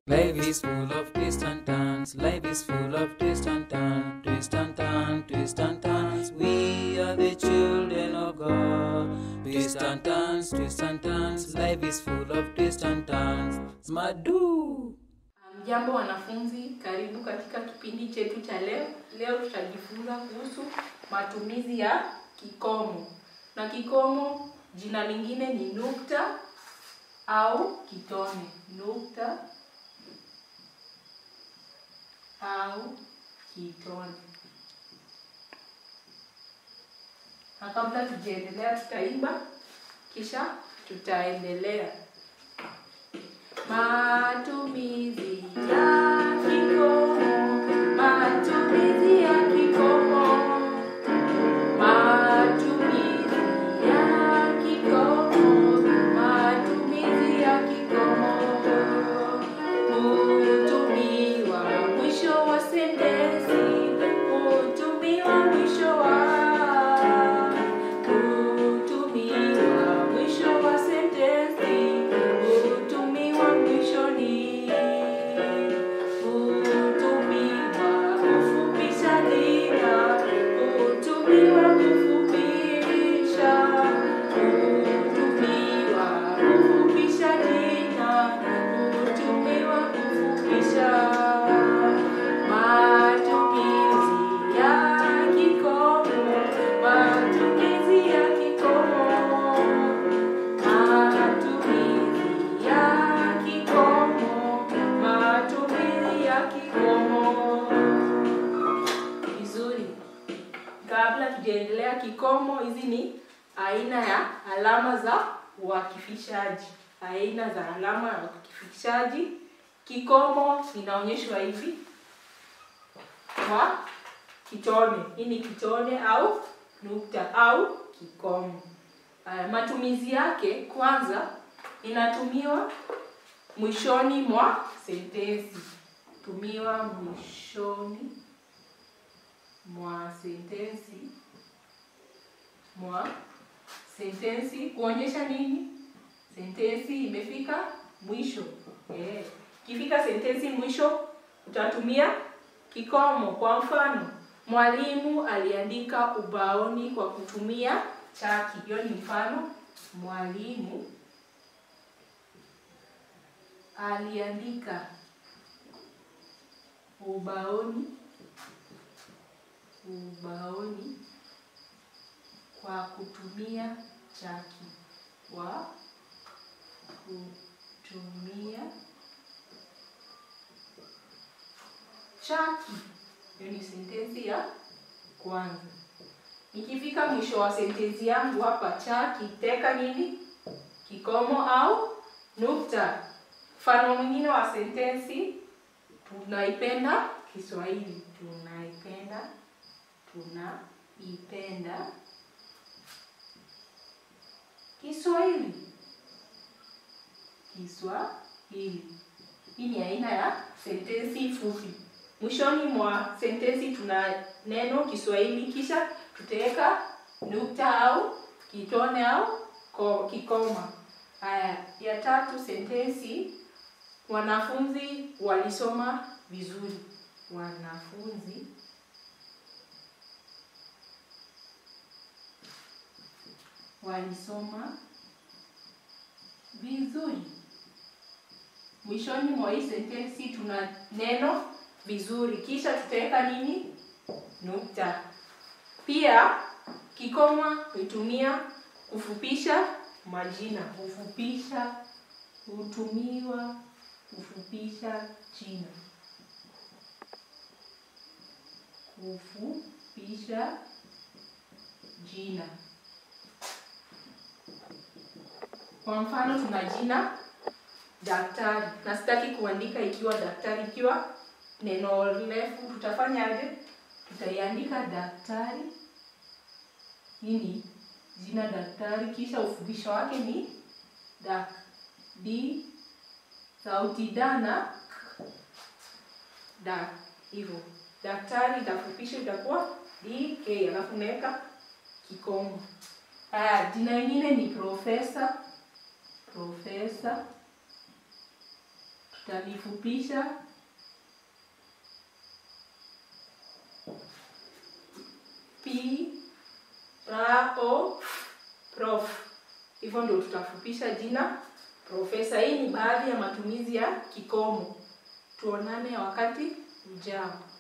Life is full of twists and turns. Life is full of twists and turns. Twist and turn, twist and turns. We are the children of God. Twist and turns, twist and turns. Life is full of twists and turns. Smadu. Jambo wanafunzi, karibu katika kipindi chetu cha leo. Leo tutajifunza kuhusu matumizi ya kikomo, na kikomo jina lingine ni nukta au kitone. Nukta au kitone. Na kabla tujaendelea, tutaimba kisha tutaendelea. Matumizi ya kikomo, matumizi ya kikomo, matumizi ya kikomo, matumizi ya kikomo. Hutumiwa mwisho wa sentensi, hutumiwa mwisho wa hutumiwa mwisho wa sentensi, hutumiwa mwishoni, hutumiwa kufupisha jina, hutumiwa kufupisha, hutumiwa kufupisha jina, hutumiwa kufupisha. Matumizi ya kikomo, matumizi ya kikomo, matumizi ya kikomo, matumizi ya kikomo. Vizuri. Kabla tujaendelea kikomo, hizi ni aina ya alama za uakifishaji. Aina za alama ya uakifishaji. Kikomo inaonyeshwa hivi kwa kitone. Hii ni kitone au nukta au kikomo. Haya, matumizi yake kwanza inatumiwa mwishoni mwa sentensi. Tumiwa mwishoni mwa sentensi mwa sentensi kuonyesha nini? Sentensi imefika mwisho. Eh, ikifika sentensi mwisho utatumia kikomo. Kwa mfano, mwalimu aliandika ubaoni kwa kutumia chaki. Hiyo ni mfano. Mwalimu aliandika ubaoni ubaoni kwa kutumia chaki. Kwa kutumia chaki. Hiyo ni sentensi ya kwanza. Nikifika mwisho wa sentensi yangu hapa, chaki teka nini? Kikomo au nukta. Mfano mwingine wa sentensi, tunaipenda Kiswahili. Tunaipenda, tunaipenda Kiswahili. Kiswahili. Hii ni aina ya sentensi fupi. Mwishoni mwa sentensi tuna neno Kiswahili, kisha tutaweka nukta au kitone au ko- kikoma. Haya, ya tatu sentensi, wanafunzi walisoma vizuri. Wanafunzi walisoma vizuri. Mwishoni mwa hii sentensi tuna neno vizuri, kisha tutaweka nini? Nukta. Pia kikoma hutumia kufupisha majina. Kufupisha hutumiwa kufupisha jina. Kufupisha jina. Kwa mfano tuna jina daktari, na sitaki kuandika ikiwa daktari, ikiwa neno refu tutafanyaje? Tutaiandika daktari. Hii ni jina daktari, kisha ufupisho wake ni dak. D sauti da na k. dak, hivyo daktari itafupisha itakuwa dk, alafu unaweka kikomo. Haya, jina lingine ni profesa. Profesa Tutalifupisha P R O prof. Hivyo ndio tutafupisha jina profesa. Hii ni baadhi ya matumizi ya kikomo. Tuonane wakati ujao.